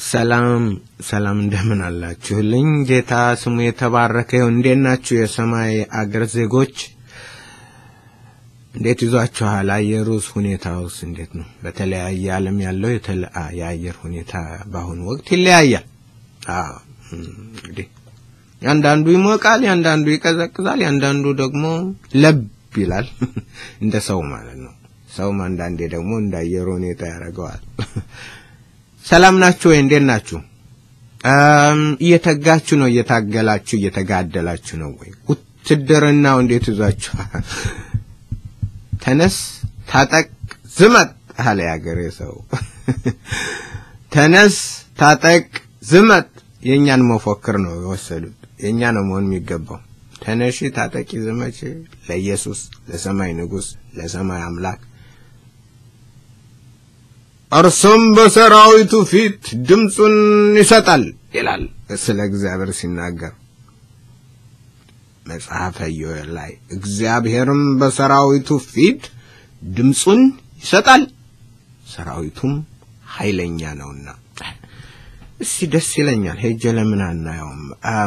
ሰላም ሰላም፣ እንደምን አላችሁልኝ? ጌታ ስሙ የተባረከ ይሁን። እንዴት ናችሁ? የሰማይ አገር ዜጎች እንዴት ይዟችኋል? አየሩስ ሁኔታውስ እንዴት ነው? በተለያየ ዓለም ያለው የአየር ሁኔታ በአሁኑ ወቅት ይለያያል። አዎ እንግዲህ ያንዳንዱ ይሞቃል፣ ያንዳንዱ ይቀዘቅዛል፣ ያንዳንዱ ደግሞ ለብ ይላል። እንደ ሰው ማለት ነው። ሰውም አንዳንዴ ደግሞ እንደ አየር ሁኔታ ያደርገዋል። ሰላም ናችሁ ወይ? እንዴት ናችሁ? እየተጋችሁ ነው? እየታገላችሁ እየተጋደላችሁ ነው ወይ? ውትድርናው እንዴት ይዟችኋል? ተነስ፣ ታጠቅ፣ ዝመት አለ ያገሬ ሰው። ተነስ፣ ታጠቅ፣ ዝመት የእኛን መፎክር ነው የወሰዱት። የእኛ ነው መሆን የሚገባው። ተነሺ፣ ታጠቂ፣ ዝመች ለኢየሱስ ለሰማይ ንጉሥ ለሰማይ አምላክ እርሱም በሰራዊቱ ፊት ድምፁን ይሰጣል ይላል ስለ እግዚአብሔር ሲናገር መጽሐፈ ኢዮኤል ላይ እግዚአብሔርም በሰራዊቱ ፊት ድምፁን ይሰጣል ሰራዊቱም ኃይለኛ ነውና። እስቲ ደስ ይለኛል። ሄጀ ለምን አናየውም?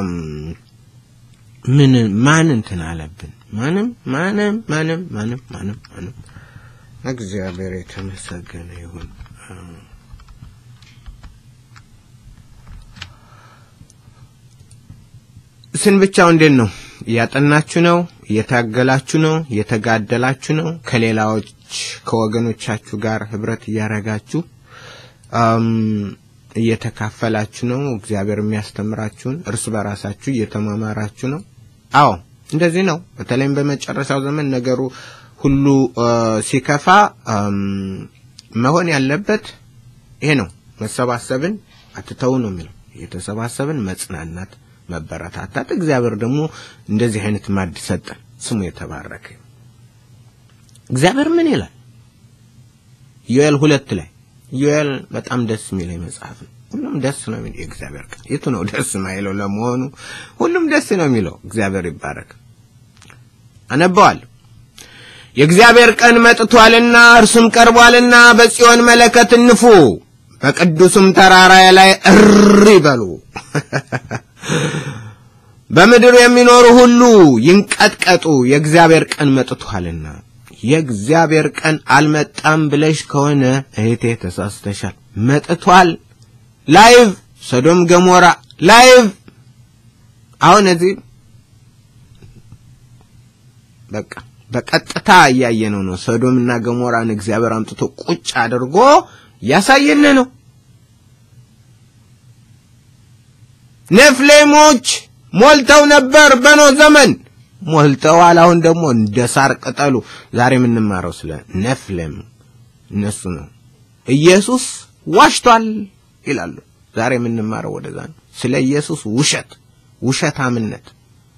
ምን ማን እንትን አለብን? ማንም ማንም ማንም ማንም ማንም ማንም እግዚአብሔር የተመሰገነ ይሁን። ስን ብቻው እንዴት ነው? እያጠናችሁ ነው? እየታገላችሁ ነው? እየተጋደላችሁ ነው? ከሌላዎች ከወገኖቻችሁ ጋር ህብረት እያረጋችሁ እየተካፈላችሁ ነው? እግዚአብሔር የሚያስተምራችሁን እርስ በራሳችሁ እየተማማራችሁ ነው? አዎ እንደዚህ ነው። በተለይም በመጨረሻው ዘመን ነገሩ ሁሉ ሲከፋ መሆን ያለበት ይሄ ነው። መሰባሰብን አትተው ነው የሚለው። እየተሰባሰብን መጽናናት፣ መበረታታት። እግዚአብሔር ደግሞ እንደዚህ አይነት ማድ ሰጠን። ስሙ የተባረከ እግዚአብሔር ምን ይላል? ዮኤል ሁለት ላይ ዮኤል በጣም ደስ የሚለኝ መጽሐፍ ነው። ሁሉም ደስ ነው የሚለው የእግዚአብሔር ቃል። የቱ ነው ደስ ማይለው? ለመሆኑ ሁሉም ደስ ነው የሚለው። እግዚአብሔር ይባረክ። አነበዋለሁ። የእግዚአብሔር ቀን መጥቷልና እርሱም ቀርቧልና በጽዮን መለከት ንፉ፣ በቅዱስም ተራራ ላይ እሪ በሉ። በምድር የሚኖሩ ሁሉ ይንቀጥቀጡ፣ የእግዚአብሔር ቀን መጥቷልና። የእግዚአብሔር ቀን አልመጣም ብለሽ ከሆነ እህቴ ተሳስተሻል። መጥቷል። ላይቭ ሰዶም ገሞራ ላይቭ አሁን እዚህ በቃ በቀጥታ እያየነው ነው። ሰዶምና ገሞራን እግዚአብሔር አምጥቶ ቁጭ አድርጎ እያሳየን ነው። ኔፍሌሞች ሞልተው ነበር በኖ ዘመን ሞልተዋል። አሁን ደግሞ እንደ ሳር ቅጠሉ። ዛሬ የምንማረው ስለ ኔፍሌም እነሱ ነው። ኢየሱስ ዋሽቷል ይላሉ። ዛሬ የምንማረው ወደዛ ነው። ስለ ኢየሱስ ውሸት፣ ውሸታምነት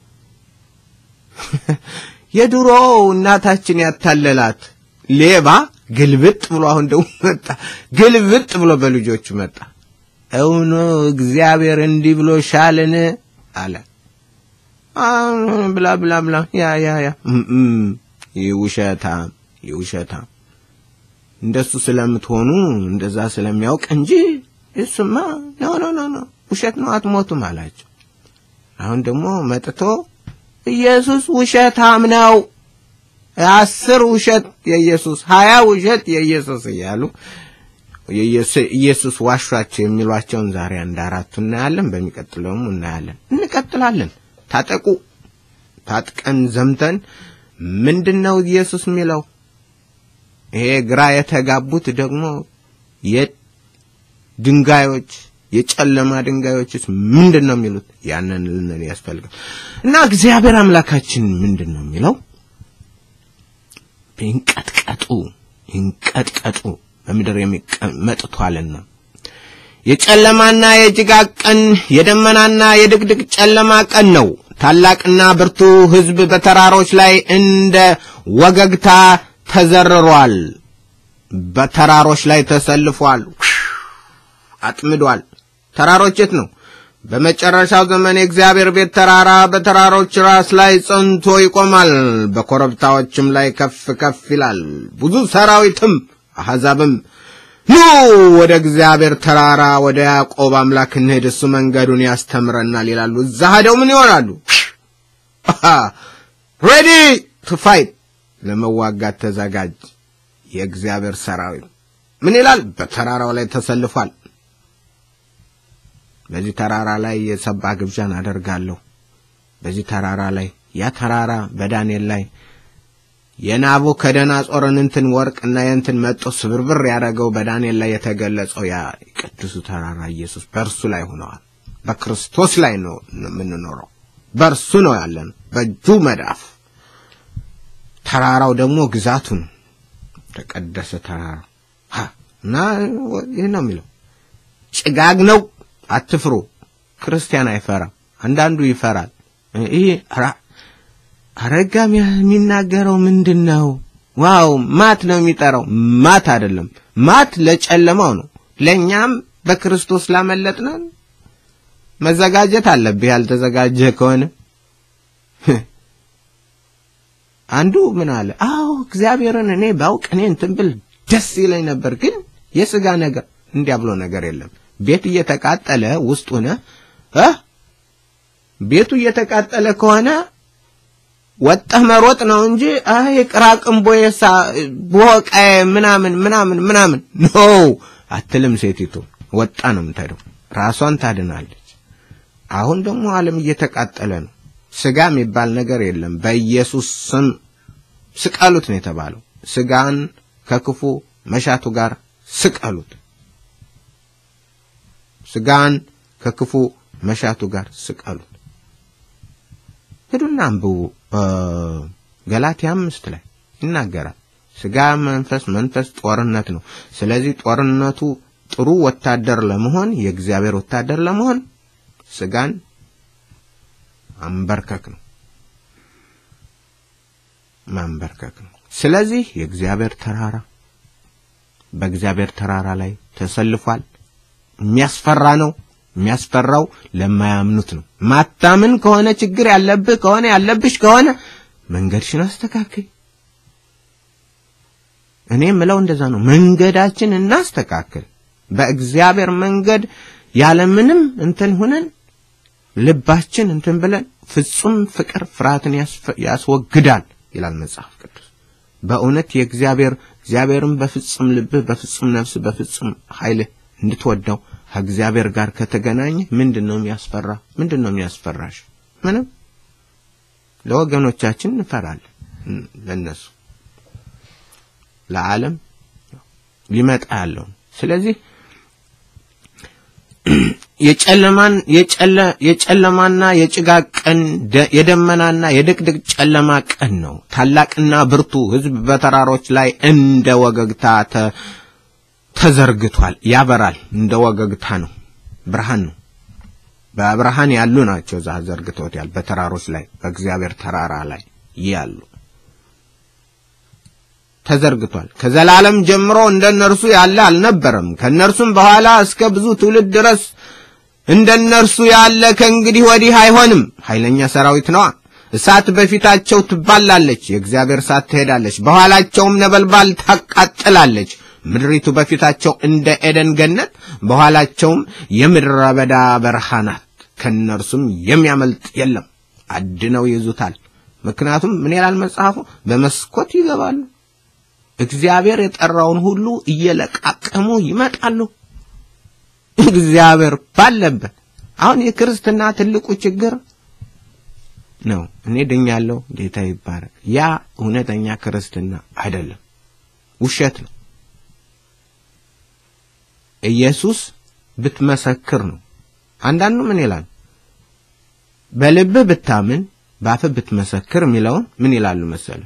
የድሮ እናታችን ያታለላት ሌባ ግልብጥ ብሎ አሁን ደግሞ መጣ። ግልብጥ ብሎ በልጆቹ መጣ። እውኑ እግዚአብሔር እንዲህ ብሎ ሻልን አለ ብላ ብላ ብላ ያ ያ ያ ይውሸታም ይውሸታም እንደሱ ስለምትሆኑ እንደዛ ስለሚያውቅ እንጂ እሱማ ኖ ኖ ኖ ኖ ውሸት ነው አትሞቱም አላቸው። አሁን ደግሞ መጥቶ ኢየሱስ ውሸታም ነው፣ አስር ውሸት የኢየሱስ ሀያ ውሸት የኢየሱስ እያሉ ኢየሱስ ዋሿቸው የሚሏቸውን ዛሬ አንድ አራቱ እናያለን። በሚቀጥለውም እናያለን። እንቀጥላለን። ታጠቁ፣ ታጥቀን ዘምተን ምንድን ነው ኢየሱስ የሚለው? ይሄ ግራ የተጋቡት ደግሞ የድንጋዮች የጨለማ ድንጋዮችስ ምንድን ነው የሚሉት? ያንን ልንል ያስፈልጋል። እና እግዚአብሔር አምላካችን ምንድን ነው የሚለው? ይንቀጥቀጡ ይንቀጥቀጡ በምድር መጥቷልና የጨለማና የጭጋግ ቀን የደመናና የድቅድቅ ጨለማ ቀን ነው። ታላቅና ብርቱ ሕዝብ በተራሮች ላይ እንደ ወገግታ ተዘርሯል። በተራሮች ላይ ተሰልፏል፣ አጥምዷል። ተራሮች የት ነው? በመጨረሻው ዘመን የእግዚአብሔር ቤት ተራራ በተራሮች ራስ ላይ ጸንቶ ይቆማል፣ በኮረብታዎችም ላይ ከፍ ከፍ ይላል። ብዙ ሰራዊትም አሕዛብም ኑ ወደ እግዚአብሔር ተራራ ወደ ያዕቆብ አምላክ እንሄድ፣ እሱ መንገዱን ያስተምረናል ይላሉ። እዛ ሄደው ምን ይሆናሉ? ሬዲ ቱ ፋይት፣ ለመዋጋት ተዘጋጅ። የእግዚአብሔር ሰራዊት ምን ይላል? በተራራው ላይ ተሰልፏል። በዚህ ተራራ ላይ የሰባ ግብዣን አደርጋለሁ። በዚህ ተራራ ላይ ያ ተራራ በዳንኤል ላይ የናቡከደነፆርን እንትን ወርቅና የእንትን መጦ ስብርብር ያደረገው በዳንኤል ላይ የተገለጸው ያ ቅዱሱ ተራራ ኢየሱስ በእርሱ ላይ ሆነዋል። በክርስቶስ ላይ ነው የምንኖረው። በእርሱ ነው ያለን፣ በእጁ መዳፍ። ተራራው ደግሞ ግዛቱ ነው፣ ተቀደሰ ተራራ እና ይህ ነው የሚለው ጭጋግ ነው። አትፍሩ። ክርስቲያን አይፈራም። አንዳንዱ ይፈራል። ይህ አረጋም የሚናገረው ምንድን ነው? ዋው ማት ነው የሚጠራው። ማት አይደለም። ማት ለጨለማው ነው። ለእኛም በክርስቶስ ላመለጥነን መዘጋጀት አለብህ። ያልተዘጋጀ ከሆነ አንዱ ምን አለ? አዎ እግዚአብሔርን እኔ ባውቅ እኔ እንትን ብል ደስ ይለኝ ነበር፣ ግን የሥጋ ነገር እንዲያ ብሎ ነገር የለም። ቤት እየተቃጠለ ውስጥ ሆነ እ ቤቱ እየተቃጠለ ከሆነ ወጣህ መሮጥ ነው እንጂ አይ ቅራቅንቦ የሳ ቦቃዬ ምናምን ምናምን ምናምን ኖ አትልም። ሴቲቱ ወጣ ነው የምትሄደው፣ ራሷን ታድናለች። አሁን ደግሞ ዓለም እየተቃጠለ ነው። ስጋ የሚባል ነገር የለም። በኢየሱስ ስም ስቀሉት ነው የተባለው። ስጋን ከክፉ መሻቱ ጋር ስቀሉት። ስጋን ከክፉ መሻቱ ጋር ስቀሉት። ሂዱና አንብቡ። ገላትያ አምስት ላይ ይናገራል። ስጋ፣ መንፈስ መንፈስ ጦርነት ነው። ስለዚህ ጦርነቱ ጥሩ ወታደር ለመሆን የእግዚአብሔር ወታደር ለመሆን ስጋን ማንበርከክ ነው ማንበርከክ ነው። ስለዚህ የእግዚአብሔር ተራራ በእግዚአብሔር ተራራ ላይ ተሰልፏል። የሚያስፈራ ነው። የሚያስፈራው ለማያምኑት ነው። ማታምን ከሆነ ችግር ያለብህ ከሆነ ያለብሽ ከሆነ መንገድሽን አስተካክል። እኔ የምለው እንደዛ ነው። መንገዳችን እናስተካክል። በእግዚአብሔር መንገድ ያለምንም እንትን ሁነን ልባችን እንትን ብለን ፍጹም ፍቅር ፍርሃትን ያስወግዳል ይላል መጽሐፍ ቅዱስ። በእውነት የእግዚአብሔር እግዚአብሔርን በፍጹም ልብህ፣ በፍጹም ነፍስህ፣ በፍጹም ኃይልህ እንድትወደው ከእግዚአብሔር ጋር ከተገናኘ ምንድን ነው የሚያስፈራ? ምንድን ነው የሚያስፈራሽ? ምንም። ለወገኖቻችን እንፈራለን። ለነሱ ለዓለም ሊመጣ ያለው ስለዚህ የጨለማን የጨለ የጨለማና የጭጋግ ቀን የደመናና የድቅድቅ ጨለማ ቀን ነው። ታላቅና ብርቱ ሕዝብ በተራሮች ላይ እንደ ወገግታ ተዘርግቷል። ያበራል። እንደ ወገግታ ነው። ብርሃን ነው። በብርሃን ያሉ ናቸው። እዛ ዘርግተውታል። በተራሮች ላይ በእግዚአብሔር ተራራ ላይ ያሉ ተዘርግቷል። ከዘላለም ጀምሮ እንደነርሱ ያለ አልነበረም። ከነርሱም በኋላ እስከ ብዙ ትውልድ ድረስ እንደነርሱ ያለ ከእንግዲህ ወዲህ አይሆንም። ኃይለኛ ሰራዊት ነዋ። እሳት በፊታቸው ትባላለች፣ የእግዚአብሔር እሳት ትሄዳለች፣ በኋላቸውም ነበልባል ታቃጥላለች። ምድሪቱ በፊታቸው እንደ ኤደን ገነት፣ በኋላቸውም የምድረ በዳ በረሃ ናት። ከእነርሱም የሚያመልጥ የለም፣ አድነው ይዙታል። ምክንያቱም ምን ይላል መጽሐፉ? በመስኮት ይገባሉ። እግዚአብሔር የጠራውን ሁሉ እየለቃቀሙ ይመጣሉ። እግዚአብሔር ባለበት አሁን የክርስትና ትልቁ ችግር ነው። እኔ ድኛለሁ፣ ጌታ ይባረክ። ያ እውነተኛ ክርስትና አይደለም፣ ውሸት ነው። ኢየሱስ ብትመሰክር ነው። አንዳንዱ ምን ይላል? በልብህ ብታምን በአፍህ ብትመሰክር የሚለውን ምን ይላሉ መሰለ?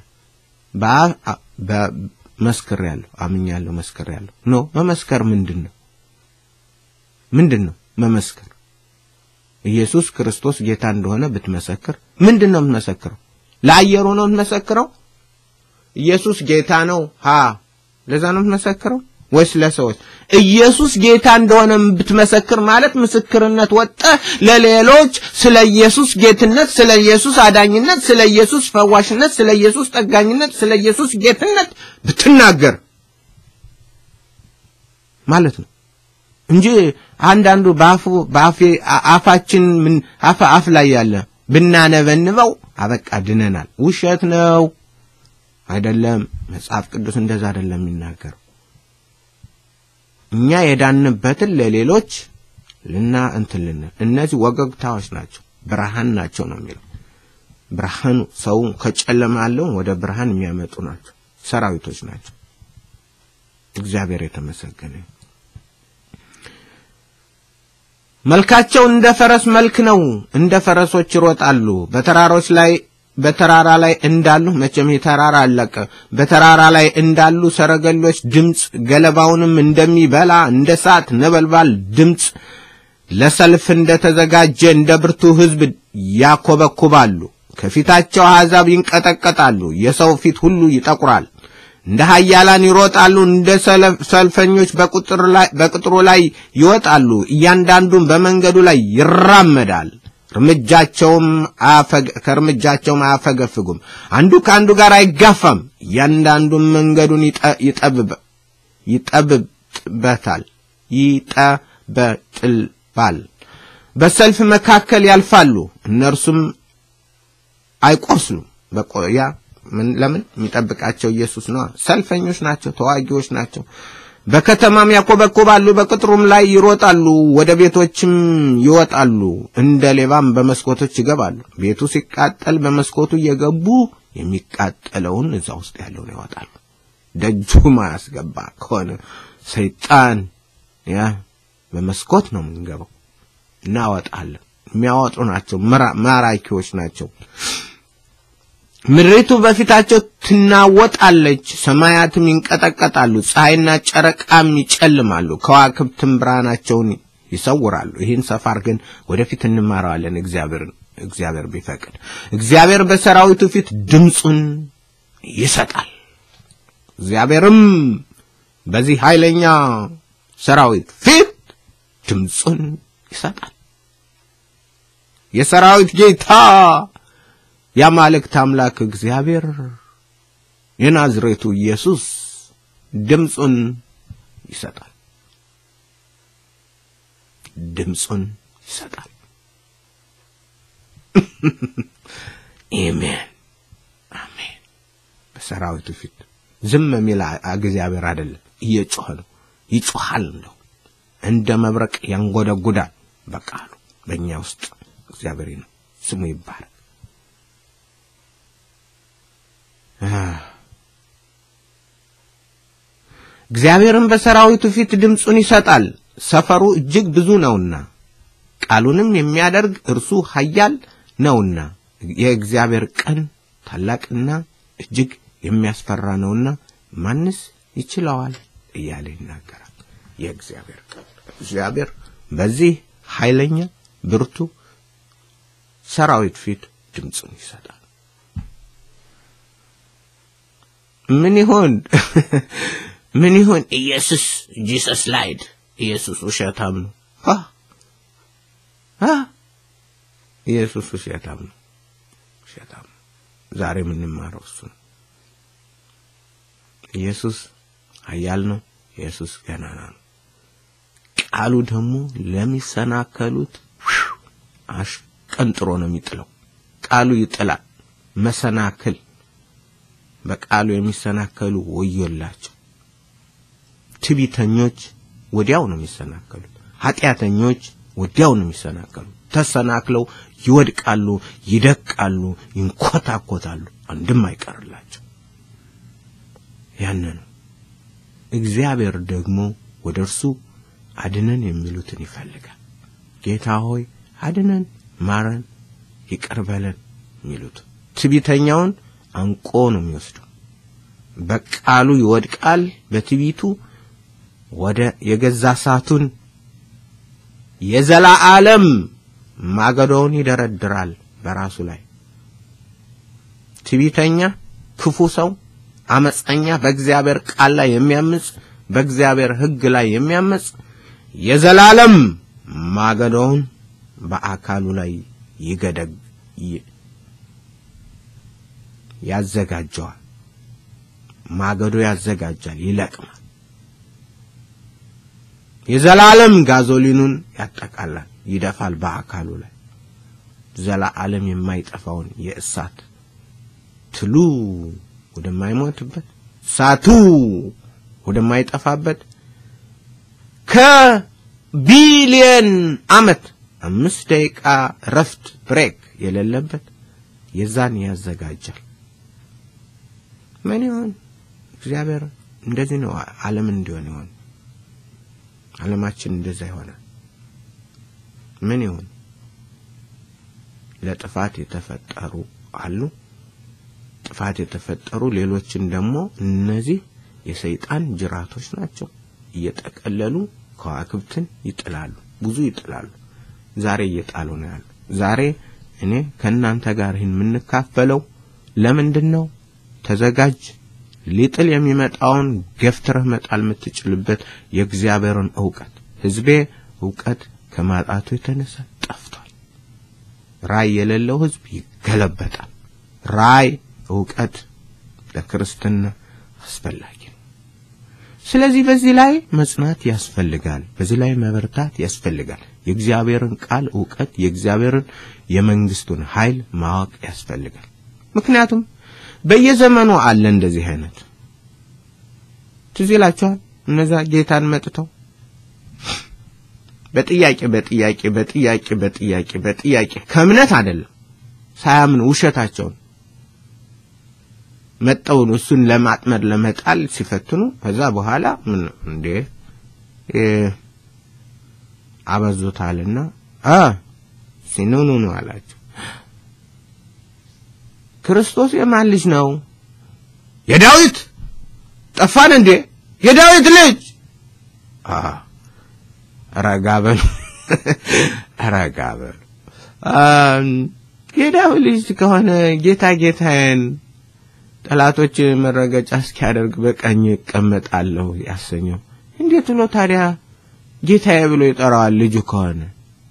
በመስክሬያለሁ፣ አምኛለሁ፣ መስክሬያለሁ። ኖ መመስከር ምንድን ነው? ምንድን ነው መመስከር? ኢየሱስ ክርስቶስ ጌታ እንደሆነ ብትመሰክር ምንድን ነው የምትመሰክረው? ለአየሩ ነው የምትመሰክረው? ኢየሱስ ጌታ ነው ሀ ለዛ ነው የምትመሰክረው ወይስ ለሰዎች? ኢየሱስ ጌታ እንደሆነ ብትመሰክር ማለት ምስክርነት ወጠ ለሌሎች ስለ ኢየሱስ ጌትነት፣ ስለ ኢየሱስ አዳኝነት፣ ስለ ኢየሱስ ፈዋሽነት፣ ስለ ኢየሱስ ጠጋኝነት፣ ስለ ኢየሱስ ጌትነት ብትናገር ማለት ነው እንጂ አንዳንዱ በአፉ በአፌ አፋችን ምን አፍ አፍ ላይ ያለ ብናነበንበው አበቃ ድነናል። ውሸት ነው አይደለም። መጽሐፍ ቅዱስ እንደዛ አይደለም የሚናገረው። እኛ የዳንበትን ለሌሎች ልና እንትልን እነዚህ ወገግታዎች ናቸው፣ ብርሃን ናቸው ነው የሚለው። ብርሃኑ ሰው ከጨለማ ያለውን ወደ ብርሃን የሚያመጡ ናቸው፣ ሰራዊቶች ናቸው። እግዚአብሔር የተመሰገነ መልካቸው እንደ ፈረስ መልክ ነው። እንደ ፈረሶች ይሮጣሉ። በተራሮች ላይ በተራራ ላይ እንዳሉ መቼም የተራራ አለቀ። በተራራ ላይ እንዳሉ ሰረገሎች ድምፅ፣ ገለባውንም እንደሚበላ እንደ እሳት ነበልባል ድምፅ፣ ለሰልፍ እንደተዘጋጀ እንደ ብርቱ ሕዝብ ያኮበኩባሉ። ከፊታቸው አሕዛብ ይንቀጠቀጣሉ። የሰው ፊት ሁሉ ይጠቁራል። እንደ ኃያላን ይሮጣሉ። እንደ ሰልፈኞች በቅጥሩ ላይ ይወጣሉ። እያንዳንዱም በመንገዱ ላይ ይራመዳል። እርምጃቸውም ከእርምጃቸውም አያፈገፍጉም። አንዱ ከአንዱ ጋር አይጋፋም። እያንዳንዱም መንገዱን ይጠብበታል ይጠበጥልባል። በሰልፍ መካከል ያልፋሉ፣ እነርሱም አይቆስሉም። በቆያ ለምን የሚጠብቃቸው ኢየሱስ ነው። ሰልፈኞች ናቸው፣ ተዋጊዎች ናቸው። በከተማም ያኮበኮባሉ፣ በቅጥሩም ላይ ይሮጣሉ፣ ወደ ቤቶችም ይወጣሉ፣ እንደ ሌባም በመስኮቶች ይገባሉ። ቤቱ ሲቃጠል በመስኮቱ እየገቡ የሚቃጠለውን እዛ ውስጥ ያለውን ያወጣሉ። ደጁ ማያስገባ ከሆነ ሰይጣን ያ በመስኮት ነው የምንገባው፣ እናወጣለን። የሚያወጡ ናቸው፣ ማራኪዎች ናቸው። ምድሪቱ በፊታቸው ትናወጣለች፣ ሰማያትም ይንቀጠቀጣሉ፣ ፀሐይና ጨረቃም ይጨልማሉ፣ ከዋክብትም ብርሃናቸውን ይሰውራሉ። ይህን ሰፋር ግን ወደፊት እንማረዋለን እግዚአብሔር እግዚአብሔር ቢፈቅድ። እግዚአብሔር በሰራዊቱ ፊት ድምፁን ይሰጣል። እግዚአብሔርም በዚህ ኃይለኛ ሰራዊት ፊት ድምፁን ይሰጣል። የሰራዊት ጌታ የአማልክት አምላክ እግዚአብሔር የናዝሬቱ ኢየሱስ ድምፁን ይሰጣል። ድምፁን ይሰጣል። አሜን አሜን። በሰራዊቱ ፊት ዝም የሚል እግዚአብሔር አይደለም፣ እየጮኸ ነው። ይጮኻል፣ እንደው እንደ መብረቅ ያንጎደጉዳል። በቃሉ በእኛ ውስጥ እግዚአብሔር ነው ስሙ ይባላል። እግዚአብሔርም በሰራዊቱ ፊት ድምፁን ይሰጣል። ሰፈሩ እጅግ ብዙ ነውና ቃሉንም የሚያደርግ እርሱ ኃያል ነውና የእግዚአብሔር ቀን ታላቅና እጅግ የሚያስፈራ ነውና ማንስ ይችለዋል እያለ ይናገራል። የእግዚአብሔር ቀን እግዚአብሔር በዚህ ኃይለኛ ብርቱ ሰራዊት ፊት ድምፁን ይሰጣል። ምን ይሆን ምን ይሆን? ኢየሱስ ጂሰስ ላይድ ኢየሱስ ውሸታም ነው። ኢየሱስ ውሸታም ነው። ውሸታም ነው። ዛሬ የምንማረው እሱ ነው። ኢየሱስ ኃያል ነው። ኢየሱስ ገናና ነው። ቃሉ ደግሞ ለሚሰናከሉት አሽቀንጥሮ ነው የሚጥለው። ቃሉ ይጥላል። መሰናክል በቃሉ የሚሰናከሉ ወዮላቸው። ትቢተኞች ወዲያው ነው የሚሰናከሉት። ኃጢአተኞች ወዲያው ነው የሚሰናከሉት። ተሰናክለው ይወድቃሉ፣ ይደቃሉ፣ ይንኮታኮታሉ። አንድም አይቀርላቸው። ያን ነው እግዚአብሔር ደግሞ ወደ እርሱ አድነን የሚሉትን ይፈልጋል። ጌታ ሆይ አድነን፣ ማረን፣ ይቅር በለን የሚሉት ትቢተኛውን አንቆ ነው የሚወስደው። በቃሉ ይወድቃል። በትቢቱ ወደ የገዛ እሳቱን የዘላለም ማገዶውን ይደረድራል በራሱ ላይ። ትቢተኛ፣ ክፉ ሰው፣ አመፀኛ፣ በእግዚአብሔር ቃል ላይ የሚያምጽ በእግዚአብሔር ሕግ ላይ የሚያምጽ የዘላለም ማገዶውን በአካሉ ላይ ይገደግ ያዘጋጀዋል። ማገዶ ያዘጋጃል፣ ይለቅማል። የዘላለም ጋዞሊኑን ያጠቃላል፣ ይደፋል በአካሉ ላይ ዘላለም የማይጠፋውን የእሳት ትሉ ወደማይሞትበት እሳቱ ወደማይጠፋበት ከቢሊየን ዓመት አምስት ደቂቃ ረፍት ብሬክ የሌለበት የዛን ያዘጋጃል። ምን ይሆን እግዚአብሔር እንደዚህ ነው ዓለምን እንዲሆን ይሆን ዓለማችን እንደዛ ይሆናል። ምን ይሆን ለጥፋት የተፈጠሩ አሉ። ጥፋት የተፈጠሩ ሌሎችን ደግሞ እነዚህ የሰይጣን ጅራቶች ናቸው። እየጠቀለሉ ከዋክብትን ይጥላሉ፣ ብዙ ይጥላሉ። ዛሬ እየጣሉ ነው ያሉ። ዛሬ እኔ ከእናንተ ጋር ይህን የምንካፈለው ለምንድን ነው? ተዘጋጅ። ሊጥል የሚመጣውን ገፍትረህ መጣል የምትችልበት የእግዚአብሔርን እውቀት። ሕዝቤ እውቀት ከማጣቱ የተነሳ ጠፍቷል። ራይ የሌለው ሕዝብ ይገለበጣል። ራይ እውቀት ለክርስትና አስፈላጊ ነው። ስለዚህ በዚህ ላይ መጽናት ያስፈልጋል። በዚህ ላይ መበርታት ያስፈልጋል። የእግዚአብሔርን ቃል እውቀት፣ የእግዚአብሔርን የመንግስቱን ኃይል ማወቅ ያስፈልጋል። ምክንያቱም በየዘመኑ አለ እንደዚህ አይነት ትዝ ይላችኋል። እነዛ ጌታን መጥተው በጥያቄ በጥያቄ በጥያቄ በጥያቄ በጥያቄ ከእምነት አይደለም ሳያምኑ ውሸታቸውን መጠውን እሱን ለማጥመድ ለመጣል ሲፈትኑ ከዛ በኋላ ምን እንዴ አበዙታልና አ ሲኑኑ ነው አላቸው። ክርስቶስ የማን ልጅ ነው? የዳዊት ጠፋን እንዴ? የዳዊት ልጅ አ ረጋ በሉ ረጋ በሉ። የዳዊት ልጅ ከሆነ ጌታ ጌታዬን ጠላቶች መረገጫ እስኪያደርግ በቀኝ እቀመጣለሁ ያሰኘው እንዴት ብሎ ታዲያ ጌታዬ ብሎ ይጠራዋል? ልጁ ከሆነ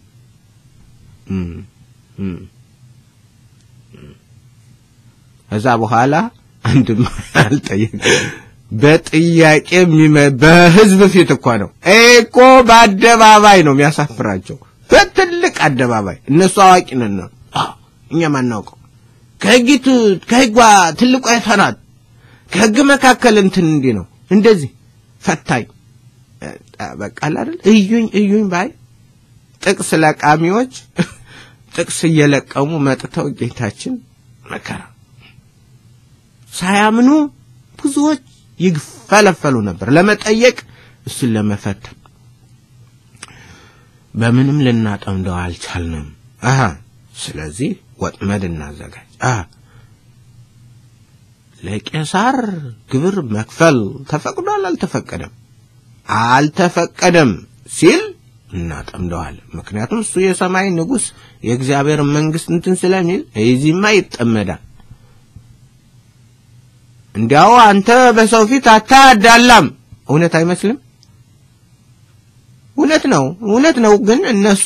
ከዛ በኋላ አንድም አልጠየቅ በጥያቄ በህዝብ ፊት እኮ ነው እኮ በአደባባይ ነው የሚያሳፍራቸው። በትልቅ አደባባይ እነሱ አዋቂ ነን ነው እኛ ማናውቀው ከህጊቱ ከህጓ ትልቋ የተናት ከህግ መካከል እንትን እንዲህ ነው እንደዚህ ፈታኝ በቃ አይደል እዩኝ እዩኝ ባይ ጥቅስ ለቃሚዎች ጥቅስ እየለቀሙ መጥተው ጌታችን መከራ ሳያምኑ ብዙዎች ይፈለፈሉ ነበር ለመጠየቅ እሱን ለመፈተን በምንም ልናጠምደው አልቻልንም አሃ ስለዚህ ወጥመድ እናዘጋጅ አ ለቄሳር ግብር መክፈል ተፈቅዷል አልተፈቀደም አልተፈቀደም ሲል እናጠምደዋለን ምክንያቱም እሱ የሰማይ ንጉስ የእግዚአብሔር መንግስት እንትን ስለሚል እዚህማ ይጠመዳል እንዲያው አንተ በሰው ፊት አታዳላም እውነት አይመስልም እውነት ነው እውነት ነው ግን እነሱ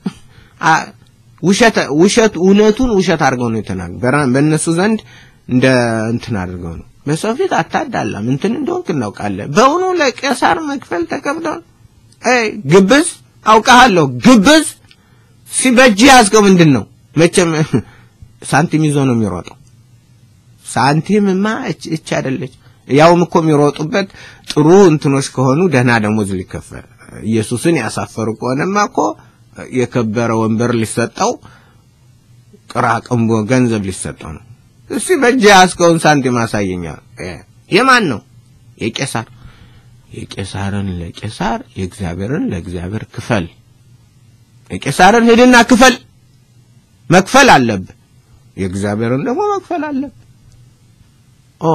ውሸት ውሸት እውነቱን ውሸት አድርገው ነው የተናገሩ በእነሱ ዘንድ እንደ እንትን አድርገው ነው በሰው ፊት አታዳላም እንትን እንደሆንክ እናውቃለን በእውኑ ለቄሳር መክፈል ተከብዷል አይ ግብዝ አውቃለሁ ግብዝ ሲበጅ ያዝከው ምንድን ነው መቼም ሳንቲም ይዞ ነው የሚሮጠው ሳንቲምማ እች አይደለች ያውም እኮ የሚሮጡበት ጥሩ እንትኖች ከሆኑ ደህና ደሞዝ ሊከፈል ኢየሱስን ያሳፈሩ ከሆነማ እኮ የከበረ ወንበር ሊሰጠው ቅራቅንቦ ገንዘብ ሊሰጠው ነው እስቲ በእጅ ያስከውን ሳንቲም አሳየኛ የማን ነው የቄሳር የቄሳርን ለቄሳር የእግዚአብሔርን ለእግዚአብሔር ክፈል የቄሳርን ሂድና ክፈል መክፈል አለብህ የእግዚአብሔርን ደግሞ መክፈል አለብህ ኦ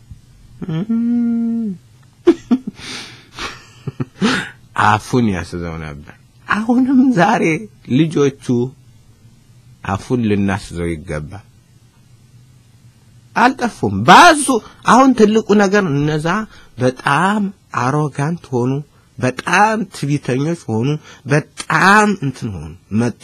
አፉን ያስዘው ነበር አሁንም ዛሬ ልጆቹ አፉን ልናስዘው ይገባል አልጠፉም ባዙ አሁን ትልቁ ነገር እነዛ በጣም አሮጋንት ሆኑ በጣም ትቢተኞች ሆኑ በጣም እንትን ሆኑ መጡ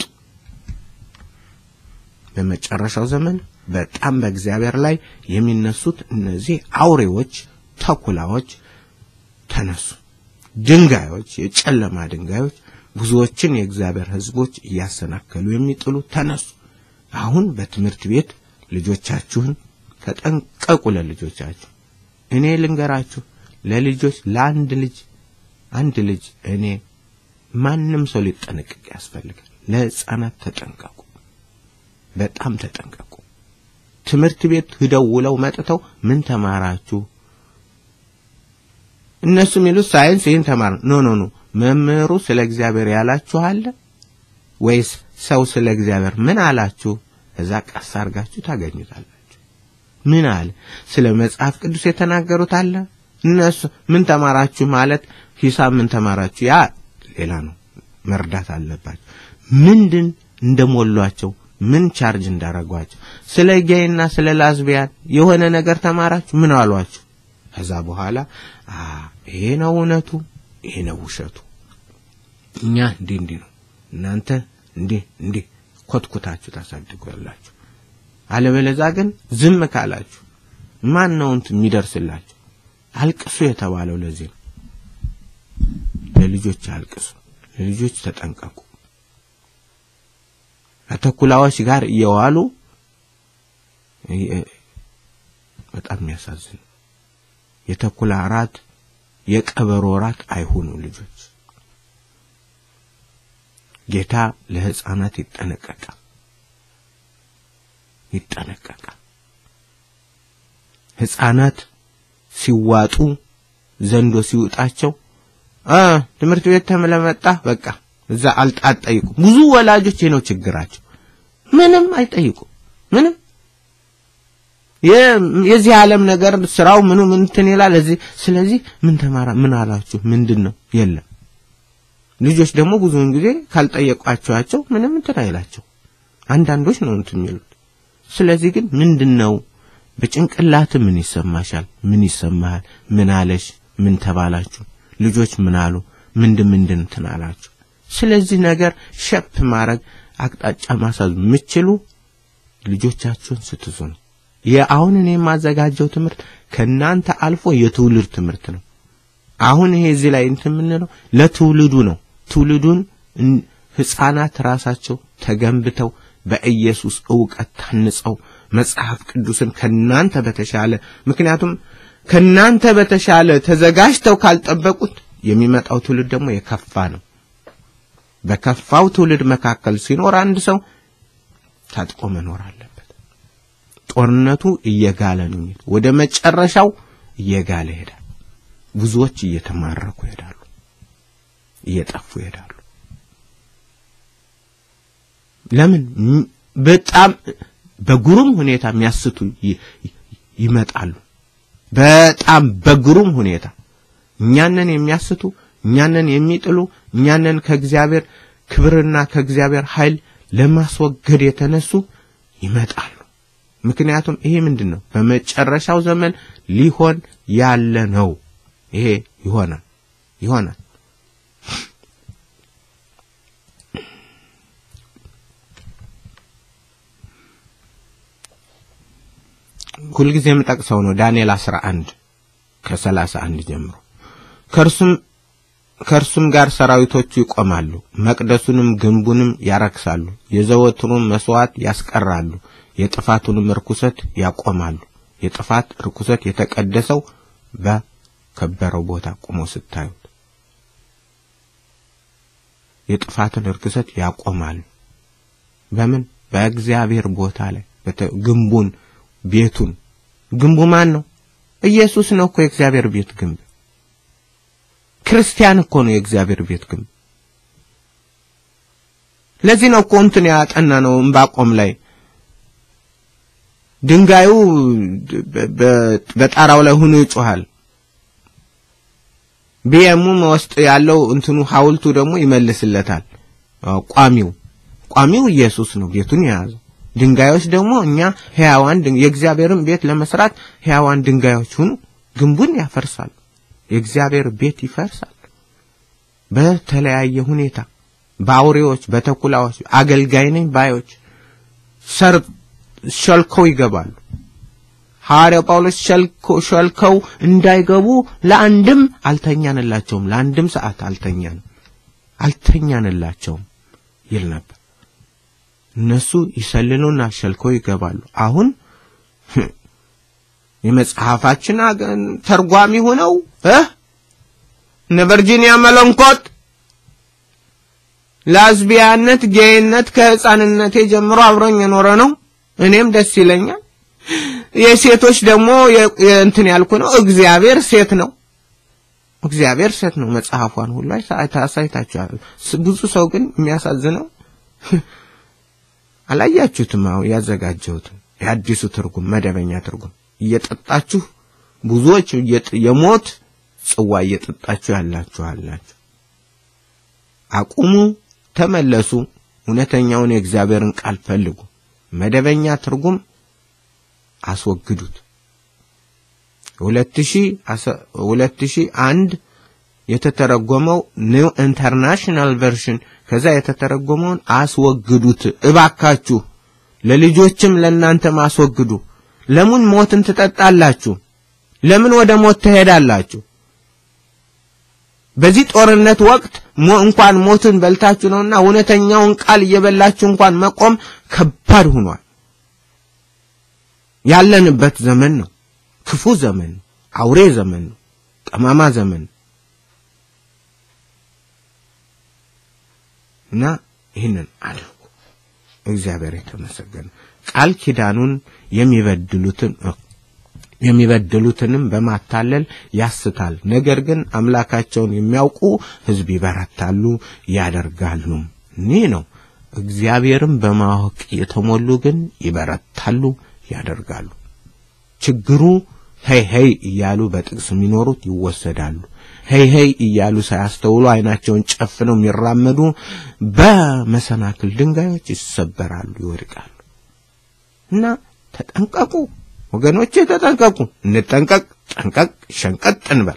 በመጨረሻው ዘመን በጣም በእግዚአብሔር ላይ የሚነሱት እነዚህ አውሬዎች ተኩላዎች ተነሱ ድንጋዮች፣ የጨለማ ድንጋዮች ብዙዎችን የእግዚአብሔር ሕዝቦች እያሰናከሉ የሚጥሉ ተነሱ። አሁን በትምህርት ቤት ልጆቻችሁን ተጠንቀቁ። ለልጆቻችሁ እኔ ልንገራችሁ፣ ለልጆች ለአንድ ልጅ አንድ ልጅ እኔ ማንም ሰው ሊጠነቀቅ ያስፈልጋል። ለሕፃናት ተጠንቀቁ፣ በጣም ተጠንቀቁ። ትምህርት ቤት ሂደው ውለው መጥተው ምን ተማራችሁ? እነሱ የሚሉት ሳይንስ ይህን ተማር ኖ ኖ ኖ መምህሩ ስለ እግዚአብሔር ያላችሁ አለ ወይስ ሰው ስለ እግዚአብሔር ምን አላችሁ? እዛ ቀስ አድርጋችሁ ታገኙታላችሁ። ምን አለ? ስለ መጽሐፍ ቅዱስ የተናገሩት አለ። እነሱ ምን ተማራችሁ ማለት ሂሳብ ምን ተማራችሁ? ያ ሌላ ነው። መርዳት አለባቸው። ምንድን እንደሞሏቸው ምን ቻርጅ እንዳረጓቸው ስለ ጌይና ስለ ላዝቢያን የሆነ ነገር ተማራችሁ ምን አሏችሁ? ከዛ በኋላ ይሄ ነው እውነቱ፣ ይሄ ነው ውሸቱ። እኛ እንዲህ እንዲህ ነው፣ እናንተ እንዲህ እንዲህ ኮትኩታችሁ ታሳድጉ ያላችሁ። አለበለዛ ግን ዝም ካላችሁ ማን ነው እንትን የሚደርስላችሁ? አልቅሱ የተባለው ለዚህ ነው። ለልጆች አልቅሱ፣ ለልጆች ተጠንቀቁ። ከተኩላዎች ጋር እየዋሉ በጣም የሚያሳዝን የተኩላ ራት የቀበሮ ራት አይሁኑ ልጆች። ጌታ ለሕፃናት ይጠነቀቃል ይጠነቀቃል። ሕፃናት ሲዋጡ ዘንዶ ሲውጣቸው አ ትምህርት ቤት ተመለመጣ በቃ እዛ አልጣጠይቁም። ብዙ ወላጆች ይሄ ነው ችግራቸው። ምንም አይጠይቁም። ምንም የዚህ ዓለም ነገር ስራው ምኑ ምን እንትን ይላል እዚህ። ስለዚህ ምን ተማራ ምን አላችሁ ምንድን ነው የለም። ልጆች ደግሞ ብዙውን ጊዜ ካልጠየቋቸዋቸው ምንም እንትን አይላቸው። አንዳንዶች ነው እንትን የሚሉት። ስለዚህ ግን ምንድን ነው በጭንቅላት ምን ይሰማሻል? ምን ይሰማሃል? ምን አለሽ? ምን ተባላችሁ? ልጆች ምን አሉ? ምንድን ምንድን እንትን አላችሁ? ስለዚህ ነገር ሸፕ ማድረግ አቅጣጫ ማሳዝ የምችሉ ልጆቻችሁን ስትዙ ነው። የአሁን እኔ የማዘጋጀው ትምህርት ከናንተ አልፎ የትውልድ ትምህርት ነው። አሁን ይሄ እዚህ ላይ እንትን የምንለው ለትውልዱ ነው። ትውልዱን ሕፃናት ራሳቸው ተገንብተው በኢየሱስ ዕውቀት ታንጸው መጽሐፍ ቅዱስን ከናንተ በተሻለ ምክንያቱም ከናንተ በተሻለ ተዘጋጅተው ካልጠበቁት የሚመጣው ትውልድ ደግሞ የከፋ ነው። በከፋው ትውልድ መካከል ሲኖር አንድ ሰው ታጥቆ መኖር አለበት። ጦርነቱ እየጋለ ነው። ወደ መጨረሻው እየጋለ ይሄዳል። ብዙዎች እየተማረኩ ይሄዳሉ፣ እየጠፉ ይሄዳሉ። ለምን? በጣም በግሩም ሁኔታ የሚያስቱ ይመጣሉ። በጣም በግሩም ሁኔታ እኛንን የሚያስቱ እኛንን የሚጥሉ እኛንን ከእግዚአብሔር ክብርና ከእግዚአብሔር ኃይል ለማስወገድ የተነሱ ይመጣሉ። ምክንያቱም ይሄ ምንድን ነው? በመጨረሻው ዘመን ሊሆን ያለ ነው። ይሄ ይሆናል ይሆናል። ሁልጊዜ የምጠቅሰው ነው ዳንኤል 11 ከ31 ጀምሮ ከእርሱም ከእርሱም ጋር ሰራዊቶቹ ይቆማሉ፣ መቅደሱንም ግንቡንም ያረክሳሉ፣ የዘወትሩን መስዋዕት ያስቀራሉ፣ የጥፋቱንም ርኩሰት ያቆማሉ። የጥፋት ርኩሰት የተቀደሰው በከበረው ቦታ ቆሞ ስታዩት የጥፋትን ርኩሰት ያቆማሉ። በምን በእግዚአብሔር ቦታ ላይ ግንቡን ቤቱን ግንቡ ማን ነው? ኢየሱስ ነው እኮ የእግዚአብሔር ቤት ግንብ። ክርስቲያን እኮ ነው የእግዚአብሔር ቤት ግንብ። ለዚህ ነው እኮ እንትን ያጠና ነው ዕንባቆም ላይ ድንጋዩ በጣራው ላይ ሆኖ ይጮሃል። ቢየሙም ውስጥ ያለው እንትኑ ሐውልቱ ደግሞ ይመልስለታል። ቋሚው ቋሚው ኢየሱስ ነው ቤቱን የያዘው። ድንጋዮች ደግሞ እኛ ሕያዋን የእግዚአብሔርን ቤት ለመስራት ሕያዋን ድንጋዮች ሁኑ። ግንቡን ያፈርሳል። የእግዚአብሔር ቤት ይፈርሳል። በተለያየ ሁኔታ በአውሬዎች፣ በተኩላዎች፣ አገልጋይ ነኝ ባዮች ሰር ሸልከው ይገባሉ። ሐዋርያው ጳውሎስ ሸልከው እንዳይገቡ ለአንድም አልተኛንላቸውም፣ ለአንድም ሰዓት አልተኛን አልተኛንላቸውም ይል ነበር። እነሱ ይሰልሉና ሸልከው ይገባሉ። አሁን የመጽሐፋችን ተርጓሚ ሆነው እ እነ ቨርጂኒያ መለንኮት ላዝቢያነት፣ ጌይነት ከህፃንነቴ ጀምሮ አብሮኝ የኖረ ነው። እኔም ደስ ይለኛል። የሴቶች ደግሞ እንትን ያልኩ ነው። እግዚአብሔር ሴት ነው። እግዚአብሔር ሴት ነው። መጽሐፏን ሁሉ አሳይታችኋል። ብዙ ሰው ግን የሚያሳዝነው አላያችሁትም። አሁን ያዘጋጀሁትን የአዲሱ ትርጉም መደበኛ ትርጉም እየጠጣችሁ ብዙዎች የሞት ጽዋ እየጠጣችሁ ያላችሁ አላችሁ። አቁሙ፣ ተመለሱ፣ እውነተኛውን የእግዚአብሔርን ቃል ፈልጉ። መደበኛ ትርጉም አስወግዱት። ሁለት ሺህ አንድ የተተረጎመው ኒው ኢንተርናሽናል ቨርሽን ከዛ የተተረጎመውን አስወግዱት እባካችሁ። ለልጆችም ለእናንተም አስወግዱ። ለምን ሞትን ትጠጣላችሁ? ለምን ወደ ሞት ትሄዳላችሁ? በዚህ ጦርነት ወቅት እንኳን ሞትን በልታችሁ ነውና እውነተኛውን ቃል እየበላችሁ እንኳን መቆም ከባድ ሆኗል። ያለንበት ዘመን ነው። ክፉ ዘመን ነው። አውሬ ዘመን ነው። ጠማማ ዘመን ነው እና ይህንን አድርጉ። እግዚአብሔር የተመሰገነ ቃል ኪዳኑን የሚበድሉትን የሚበድሉትንም በማታለል ያስታል። ነገር ግን አምላካቸውን የሚያውቁ ሕዝብ ይበረታሉ ያደርጋሉ። ይህ ነው። እግዚአብሔርን በማወቅ የተሞሉ ግን ይበረታሉ ያደርጋሉ። ችግሩ ሄይ ሄይ እያሉ በጥቅስ የሚኖሩት ይወሰዳሉ። ሄይ ሄይ እያሉ ሳያስተውሉ አይናቸውን ጨፍነው የሚራመዱ በመሰናክል ድንጋዮች ይሰበራሉ፣ ይወድቃሉ። እና ተጠንቀቁ ወገኖቼ፣ ተጠንቀቁ። እንጠንቀቅ፣ ጠንቀቅ፣ ሸንቀጥ እንበል።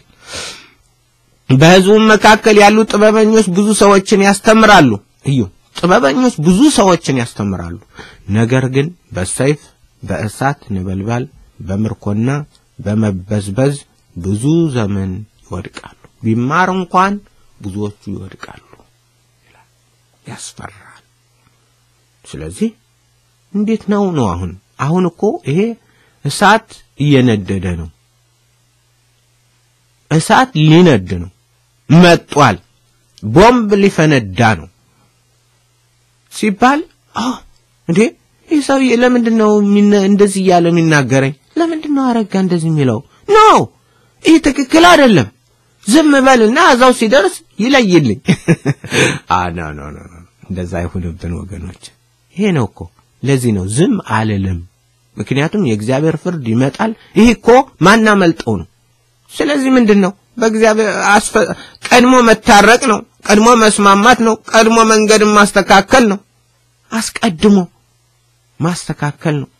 በሕዝቡም መካከል ያሉ ጥበበኞች ብዙ ሰዎችን ያስተምራሉ። እዩ፣ ጥበበኞች ብዙ ሰዎችን ያስተምራሉ። ነገር ግን በሰይፍ በእሳት ነበልባል በምርኮና በመበዝበዝ ብዙ ዘመን ይወድቃሉ። ቢማር እንኳን ብዙዎቹ ይወድቃሉ ይላል። ያስፈራል። ስለዚህ እንዴት ነው ነው አሁን አሁን እኮ ይሄ እሳት እየነደደ ነው። እሳት ሊነድ ነው፣ መጧል። ቦምብ ሊፈነዳ ነው ሲባል እንዴ ይህ ሰውዬ ለምንድን ነው እንደዚህ እያለ የሚናገረኝ? ለምንድን ነው አረጋ እንደዚህ የሚለው? ኖ ይህ ትክክል አይደለም። ዝም በልና እዛው ሲደርስ ይለይልኝ። አ ኖ ኖ ኖ እንደዛ አይሁንብን ወገኖች። ይሄ ነው እኮ ለዚህ ነው ዝም አልልም። ምክንያቱም የእግዚአብሔር ፍርድ ይመጣል። ይህ እኮ ማናመልጠው ነው። ስለዚህ ምንድን ነው በእግዚአብሔር ቀድሞ መታረቅ ነው፣ ቀድሞ መስማማት ነው፣ ቀድሞ መንገድን ማስተካከል ነው። አስቀድሞ ማስተካከል ነው።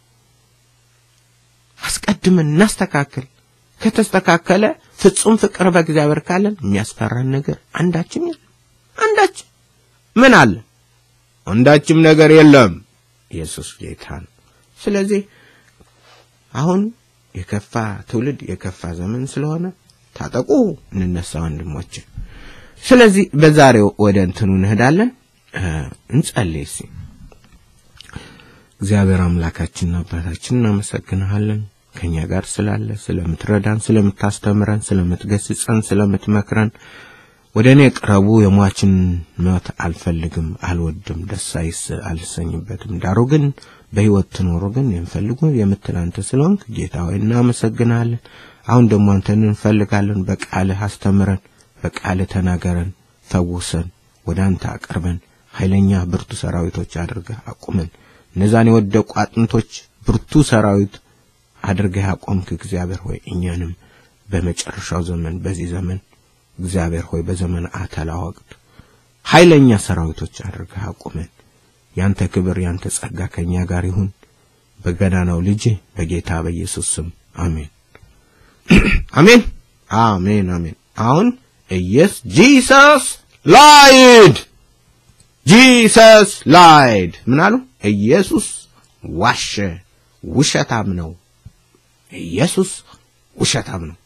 አስቀድመን እናስተካከል። ከተስተካከለ ፍጹም ፍቅር በእግዚአብሔር ካለን የሚያስፈራን ነገር አንዳችም የለም። አንዳችም ምን አለ? አንዳችም ነገር የለም። ኢየሱስ ጌታ ነው። ስለዚህ አሁን የከፋ ትውልድ የከፋ ዘመን ስለሆነ ታጠቁ፣ እንነሳ ወንድሞች። ስለዚህ በዛሬው ወደ እንትኑ እንሄዳለን። እንጸልይ እስኪ። እግዚአብሔር አምላካችንና አባታችን እናመሰግንሃለን ከኛ ጋር ስላለ ስለምትረዳን፣ ስለምታስተምረን፣ ስለምትገስጸን፣ ስለምትመክረን ወደ እኔ ቅረቡ፣ የሟችን ሞት አልፈልግም፣ አልወድም፣ ደስ አልሰኝበትም። ዳሩ ግን በሕይወት ትኖሩ ግን የምፈልጉ የምትል አንተ ስለሆንክ ጌታ ሆይ እናመሰግናለን። አሁን ደግሞ አንተን እንፈልጋለን። በቃልህ አስተምረን፣ በቃልህ ተናገረን፣ ፈውሰን፣ ወደ አንተ አቅርበን፣ ኃይለኛ ብርቱ ሰራዊቶች አድርገህ አቁመን። እነዛን የወደቁ አጥንቶች ብርቱ ሰራዊት አድርገህ አቆምክ። እግዚአብሔር ሆይ እኛንም በመጨረሻው ዘመን በዚህ ዘመን እግዚአብሔር ሆይ በዘመን አተላ ወቅት ኃይለኛ ሰራዊቶች አድርገህ አቁመን። ያንተ ክብር ያንተ ጸጋ ከኛ ጋር ይሁን በገናናው ልጅ በጌታ በኢየሱስ ስም አሜን፣ አሜን፣ አሜን፣ አሜን። አሁን ኢየስ ጂሰስ ላይድ ጂሰስ ላይድ ምን አሉ? ኢየሱስ ዋሸ፣ ውሸታም ነው ኢየሱስ ውሸታም ነው።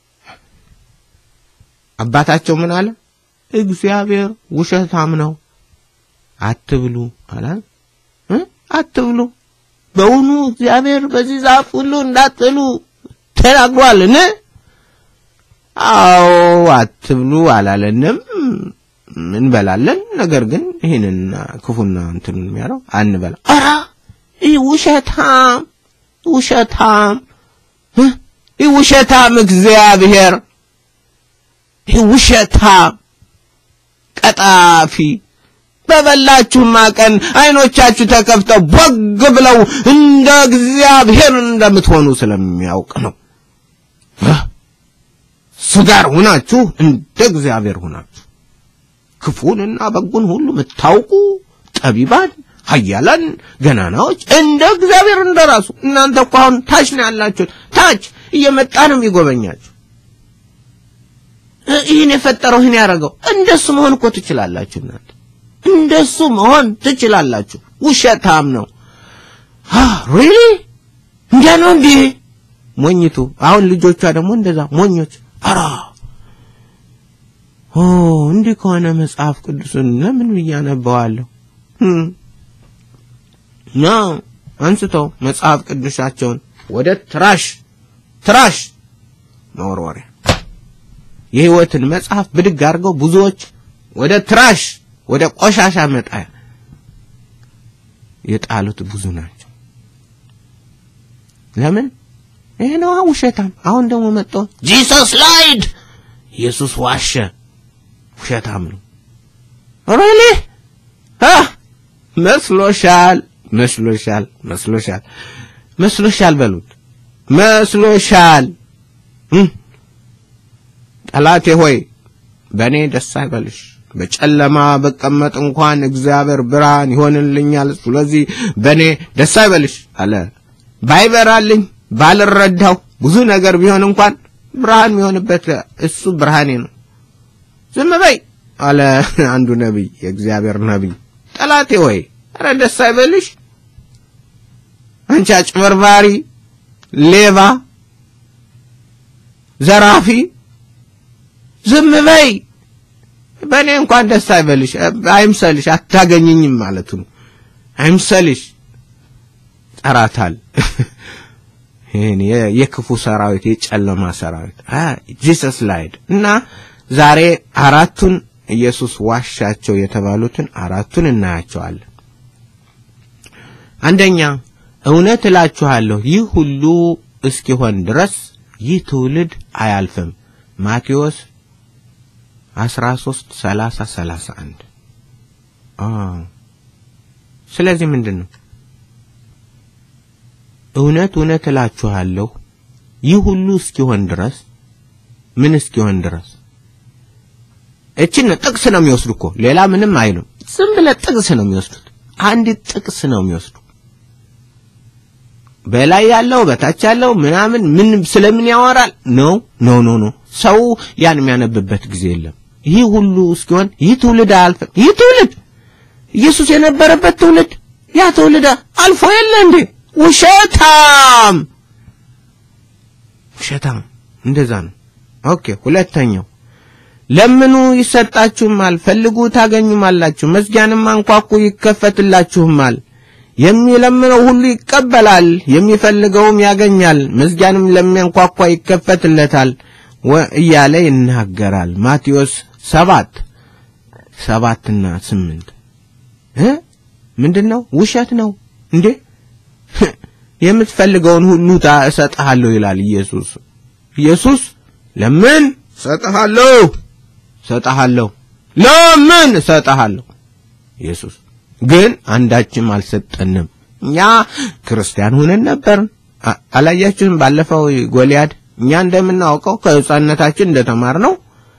አባታቸው ምን አለ? እግዚአብሔር ውሸታም ነው አትብሉ አላ እ አትብሉ በውኑ እግዚአብሔር በዚህ ዛፍ ሁሉ እንዳትበሉ ተናግሯልን? አዎ አትብሉ አላለንም። እንበላለን። ነገር ግን ይህንና ክፉና እንትን የሚያለው አንበላ። ኧረ ይህ ውሸታም ውሸታም እ ይህ ውሸታም እግዚአብሔር ይህ ውሸታም ቀጣፊ በበላችሁማ ቀን አይኖቻችሁ ተከፍተው ቦግ ብለው እንደ እግዚአብሔር እንደምትሆኑ ስለሚያውቅ ነው። እሱ ጋር ሁናችሁ እንደ እግዚአብሔር ሁናችሁ ክፉንና በጎን ሁሉ የምታውቁ ጠቢባን፣ ኃያላን፣ ገናናዎች እንደ እግዚአብሔር እንደራሱ። እናንተ እኮ አሁን ታች ነው ያላችሁት። ታች እየመጣ ነው የሚጎበኛችሁ። ይህን የፈጠረው ይህን ያደረገው እንደሱ መሆን እኮ ትችላላችሁ እናንተ እንደሱ መሆን ትችላላችሁ። ውሸታም ነው። ሪሊ እንዲያ ነው እንዴ? ሞኝቱ አሁን ልጆቿ ደግሞ እንደዛ ሞኞች። አራ ኦ እንዲህ ከሆነ መጽሐፍ ቅዱስን ለምን ብዬ አነበዋለሁ? ና አንስተው መጽሐፍ ቅዱሳቸውን ወደ ትራሽ ትራሽ መወርወሪያ የህይወትን መጽሐፍ ብድግ አድርገው ብዙዎች ወደ ትራሽ ወደ ቆሻሻ መጣያ የጣሉት ብዙ ናቸው። ለምን? ይሄ ነው ውሸታም። አሁን ደግሞ መጥቶ ጂሰስ ላይድ ኢየሱስ ዋሸ፣ ውሸታም ነው። ሪሊ አ መስሎሻል፣ መስሎሻል፣ መስሎሻል፣ መስሎሻል በሉት፣ መስሎሻል። ጠላቴ ሆይ በእኔ ደስ አይበልሽ በጨለማ በቀመጥ እንኳን እግዚአብሔር ብርሃን ይሆንልኛል። ስለዚህ በእኔ ደስ አይበልሽ አለ። ባይበራልኝ ባልረዳው ብዙ ነገር ቢሆን እንኳን ብርሃን የሚሆንበት እሱ ብርሃኔ ነው። ዝም በይ አለ አንዱ ነቢይ፣ የእግዚአብሔር ነቢይ። ጠላቴ ሆይ ኧረ ደስ አይበልሽ አንቺ አጭበርባሪ፣ ሌባ፣ ዘራፊ ዝም በይ በእኔ እንኳን ደስ አይበልሽ፣ አይምሰልሽ፣ አታገኝኝም ማለቱ ነው። አይምሰልሽ ጠራታል። ይህን የክፉ ሰራዊት የጨለማ ሰራዊት ጂሰስ ላይድ እና ዛሬ አራቱን ኢየሱስ ዋሻቸው የተባሉትን አራቱን እናያቸዋለን። አንደኛ እውነት እላችኋለሁ ይህ ሁሉ እስኪሆን ድረስ ይህ ትውልድ አያልፍም። ማቴዎስ አስራ ሦስት ሰላሳ ሰላሳ አንድ ስለዚህ ምንድን ነው እውነት እውነት እላችኋለሁ ይህ ሁሉ እስኪሆን ድረስ ምን እስኪሆን ድረስ እችን ጥቅስ ነው የሚወስዱ እኮ ሌላ ምንም አይሉም ዝም ብለህ ጥቅስ ነው የሚወስዱት አንዲት ጥቅስ ነው የሚወስዱ በላይ ያለው በታች ያለው ምናምን ምን ስለምን ያወራል ነው ኖ ኖ ኖ ሰው ያን የሚያነብበት ጊዜ የለም ይህ ሁሉ እስኪሆን ይህ ትውልድ አያልፍም ይህ ትውልድ ኢየሱስ የነበረበት ትውልድ ያ ትውልድ አልፎ የለ እንዴ ውሸታም ውሸታም እንደዛ ነው ኦኬ ሁለተኛው ለምኑ ይሰጣችሁማል ፈልጉ ታገኙማላችሁ መዝጊያንም አንኳኩ ይከፈትላችሁማል የሚለምነው ሁሉ ይቀበላል የሚፈልገውም ያገኛል መዝጊያንም ለሚያንኳኳ ይከፈትለታል እያለ ይናገራል ማቴዎስ ሰባት ሰባትና ስምንት እ ምንድን ነው ውሸት ነው እንዴ የምትፈልገውን ሁሉ እሰጥሃለሁ ይላል ኢየሱስ ኢየሱስ ለምን እሰጥሃለሁ እሰጥሃለሁ ለምን እሰጥሃለሁ ኢየሱስ ግን አንዳችም አልሰጠንም እኛ ክርስቲያን ሆነን ነበር አላያችሁም ባለፈው ጎልያድ እኛ እንደምናውቀው ከህፃነታችን እንደተማር ነው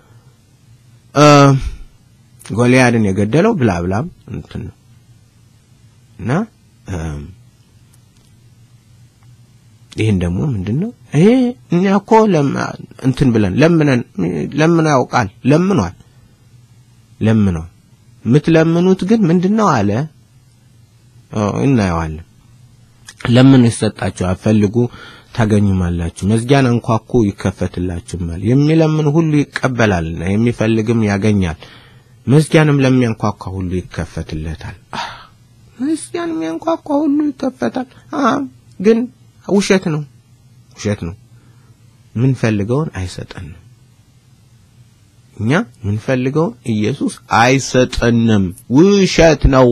ጎልያድን የገደለው ብላብላም እንትን ነው እና ይህን ደግሞ ምንድን ነው ይሄ እኛ እኮ እንትን ብለን ለምነን ለምኖ ያውቃል ለምኗል ለምኗል የምትለምኑት ግን ምንድን ነው አለ እናየዋለን ለምን ይሰጣችኋል ፈልጉ ታገኙማላችሁ፣ መዝጊያን አንኳኩ ይከፈትላችሁማል። የሚለምን ሁሉ ይቀበላልና የሚፈልግም ያገኛል፣ መዝጊያንም ለሚያንኳኳ ሁሉ ይከፈትለታል። መዝጊያን የሚያንኳኳ ሁሉ ይከፈታል። ግን ውሸት ነው፣ ውሸት ነው። ምንፈልገውን አይሰጠንም። እኛ ምንፈልገውን ኢየሱስ አይሰጠንም። ውሸት ነው።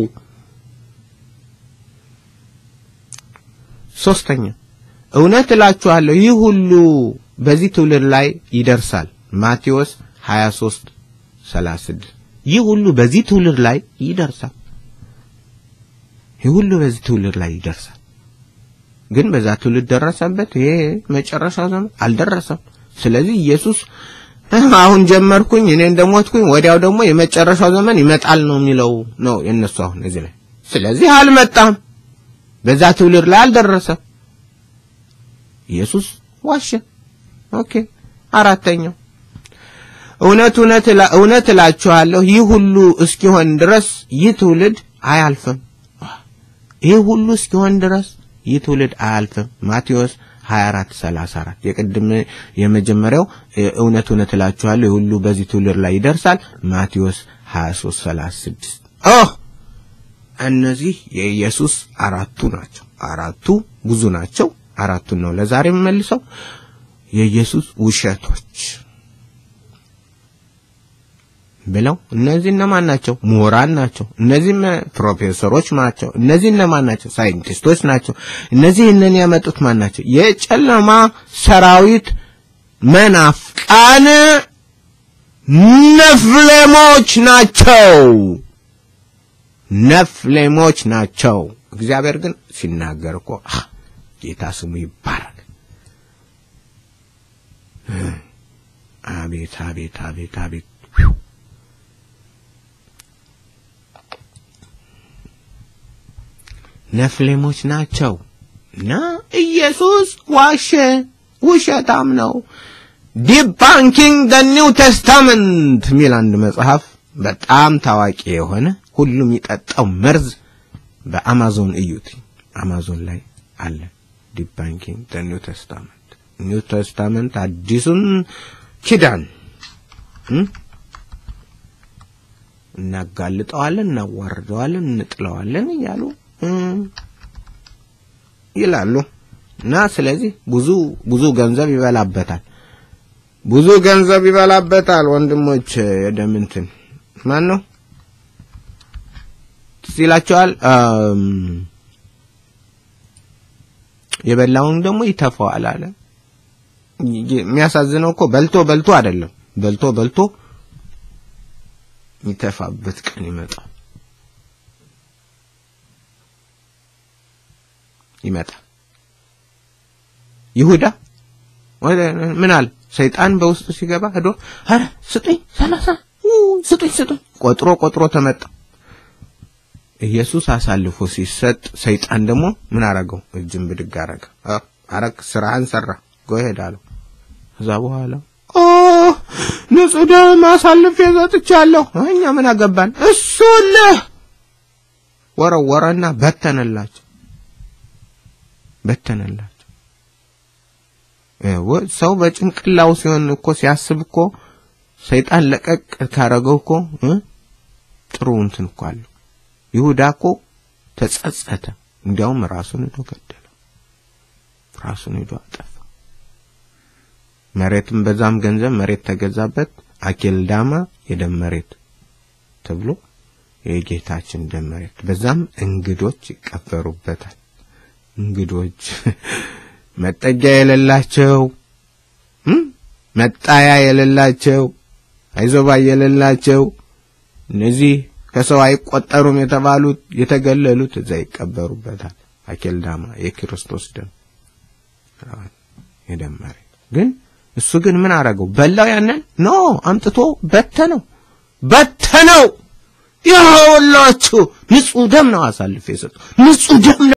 ሶስተኛ እውነት እላችኋለሁ ይህ ሁሉ በዚህ ትውልድ ላይ ይደርሳል። ማቴዎስ 23 36 ይህ ሁሉ በዚህ ትውልድ ላይ ይደርሳል። ይህ ሁሉ በዚህ ትውልድ ላይ ይደርሳል። ግን በዛ ትውልድ ደረሰበት። ይሄ መጨረሻው ዘመን አልደረሰም። ስለዚህ ኢየሱስ አሁን ጀመርኩኝ እኔ እንደሞትኩኝ ወዲያው ደግሞ የመጨረሻው ዘመን ይመጣል ነው የሚለው ነው የነሱ አሁን እዚህ ላይ። ስለዚህ አልመጣም፣ በዛ ትውልድ ላይ አልደረሰም። ኢየሱስ ዋሸ። ኦኬ። አራተኛው እውነት እውነት እውነት እላችኋለሁ ይህ ሁሉ እስኪሆን ድረስ ይህ ትውልድ አያልፍም። ይህ ሁሉ እስኪሆን ድረስ ይህ ትውልድ አያልፍም። ማቴዎስ 24 34 የቅድም የመጀመሪያው እውነት እውነት እላችኋለሁ ይህ ሁሉ በዚህ ትውልድ ላይ ይደርሳል። ማቴዎስ 23 36 ኦ እነዚህ የኢየሱስ አራቱ ናቸው። አራቱ ብዙ ናቸው። አራቱን ነው ለዛሬ የምመልሰው። የኢየሱስ ውሸቶች ብለው እነዚህ እነማን ናቸው? ምሁራን ናቸው። እነዚህ ፕሮፌሰሮች ናቸው። እነዚህ እነማን ናቸው? ሳይንቲስቶች ናቸው። እነዚህ እነን ያመጡት ማን ናቸው? የጨለማ ሰራዊት መናፍቃን ነፍሌሞች ናቸው። ነፍሌሞች ናቸው። እግዚአብሔር ግን ሲናገር እኮ ጌታ ስሙ ይባረክ። አቤት አቤት አቤት አቤት ነፍሌሞች ናቸው እና ኢየሱስ ዋሸ፣ ውሸታም ነው። ዲባንኪንግ ደ ኒው ቴስታመንት የሚል አንድ መጽሐፍ በጣም ታዋቂ የሆነ ሁሉም የሚጠጣው መርዝ በአማዞን እዩት። አማዞን ላይ አለ። ዲባንኪንግ ደ ኒው ቴስታመንት ኒው ቴስታመንት አዲሱን ኪዳን እናጋልጠዋለን፣ እናዋርደዋለን፣ እንጥለዋለን እያሉ ይላሉ እና ስለዚህ ብዙ ብዙ ገንዘብ ይበላበታል። ብዙ ገንዘብ ይበላበታል። ወንድሞች የደምንትን ማን ነው ትዝ ይላቸዋል። የበላውን ደግሞ ይተፋዋል አለ። የሚያሳዝነው እኮ በልቶ በልቶ አይደለም፣ በልቶ በልቶ የሚተፋበት ቀን ይመጣል ይመጣል። ይሁዳ ምን አለ? ሰይጣን በውስጡ ሲገባ ሄዶ አረ ስጡኝ ሰላሳ ስጡኝ ስጡኝ ቆጥሮ ቆጥሮ ተመጣ። ኢየሱስ አሳልፎ ሲሰጥ ሰይጣን ደግሞ ምን አረገው? እጅን ብድግ አረገ። አረክ ስራህን ሰራ ጎሄድ አለው። ከዛ በኋላ ኦ ንጹህ ደም አሳልፌ ሰጥቻለሁ፣ እኛ ምን አገባን? እሱልህ ወረወረና በተነላቸው በተነላቸው። ሰው በጭንቅላው ሲሆን እኮ ሲያስብ እኮ ሰይጣን ለቀቅ ካረገው እኮ ጥሩ እንትን እኮ አለው። ይሁዳ እኮ ተጸጸተ። እንዲያውም ራሱን ሄዶ ገደለ። ራሱን ሄዶ አጠፋ። መሬትም በዛም ገንዘብ መሬት ተገዛበት። አኬልዳማ የደም መሬት ተብሎ የጌታችን ደም መሬት፣ በዛም እንግዶች ይቀበሩበታል። እንግዶች መጠጊያ የሌላቸው መጣያ የሌላቸው አይዞባ የሌላቸው እነዚህ ከሰው አይቆጠሩም የተባሉት የተገለሉት እዛ ይቀበሩበታል። አኬልዳማ የክርስቶስ ደም የደም መሬት ግን እሱ ግን ምን አረገው? በላው። ያንን ኖ አምጥቶ በተነው በተነው። ይኸውላችሁ ንጹህ ደም ነው አሳልፌ የሰጠው ንጹህ ደም